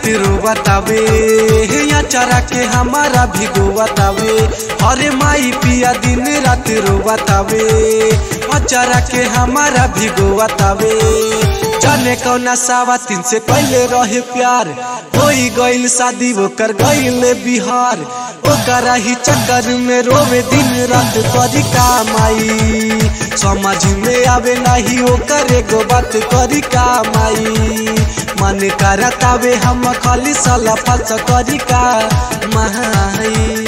रात रोवतावे अचारा के हमारा भिगोवतावे अरे माई पिया दिन रात रोवतावे अचारा के हमारा भिगोवतावे जाने कौना सावा तीन से पहले रहे प्यार होई गइल शादी ओकर गइल बिहार ओकरा ही चक्कर में रोवे दिन रात करी कामाई समझ में आवे नहीं ओकर एगो बात करी कामाई मन करतावे हम खाली साला फस करी का माई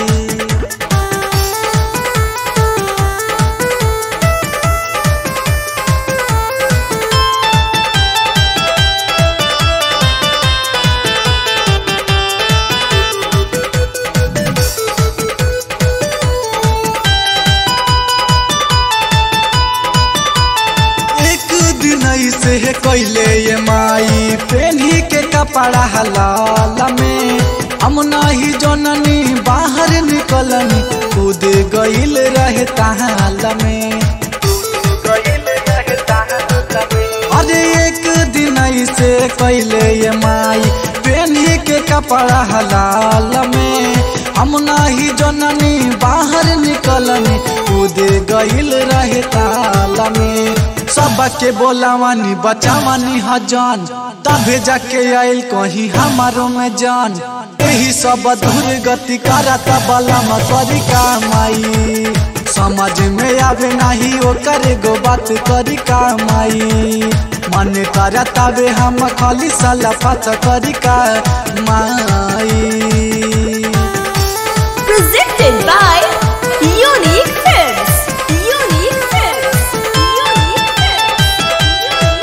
एक दिन ऐसे है कैले ये माई पेन्ही के कपड़ा हलाल में हम नहीं जननी बाहर निकलनी कूद गइल रहे ताल में अरे एक दिन ऐसे कैले ये माई पेन्ही के कपड़ा हलाल में हम नहीं जननी बाहर निकलनी कूद गइल रहे ताल में सबके बोलावानी बचावानी हजान तबे जाके आइल कहीं हमारो में जान यही सब दूर गति करता बलम करी कामाई समझ में आवे नहीं ओ करे गो बात करी कामाई मन करता बे हम खाली साला फत करी का माई Presented by Unique Films. Unique Films. Unique Films.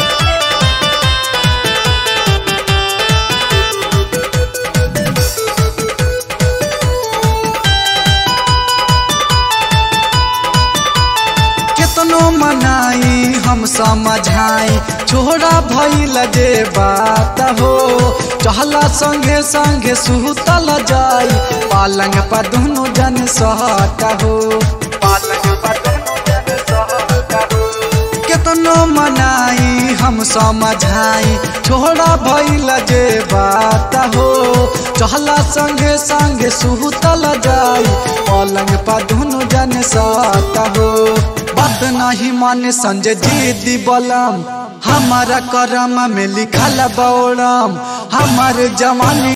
कितनो मनाई हम समझाई छोड़ा भइल जे बात हो चहला संगे संगे सुतल जाई पालंग पर दोनों जन सहट हो पालंग पर दोनों जन सहट हो कितनो मनाई हम समझाई छोड़ा भइल जे बात हो चहला संगे संगे सुतल जाई पलंग पर दोनों जन सात हो बात नहीं माने संजय जी बलम हमारा करम में लिखल बौड़म हमार जवानी